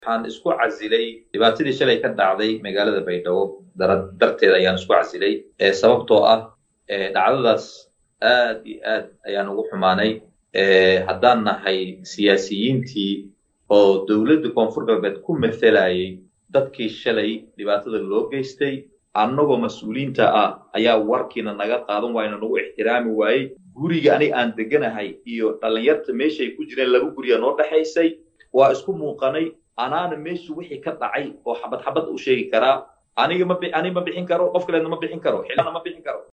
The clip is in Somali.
waxaan isku casilay dhibaatadii shalay ka dhacday magaalada baydhabo darteed ayaan isku casilay sababtoo ah dhacdadaas aad iyo aad ayaan ugu xumaanay haddaan nahay siyaasiyiintii oo dowladda koonfur galbeed ku mathelayay dadkii shalay dhibaatada loo geystay annagoo mas-uuliyiinta ah ayaa warkiina naga qaadan waayna nagu ixtiraami waayey guriga aniga aan deganahay iyo dhallinyarta meeshay ku jireen laba guriya noo dhexaysay waa isku muuqanay anaana meeshu wixii ka dhacay oo xabad xabad u sheegi karaa aniga ma aniga ma bixin karo qof kaleedna ma bixin karo xilana ma bixin karo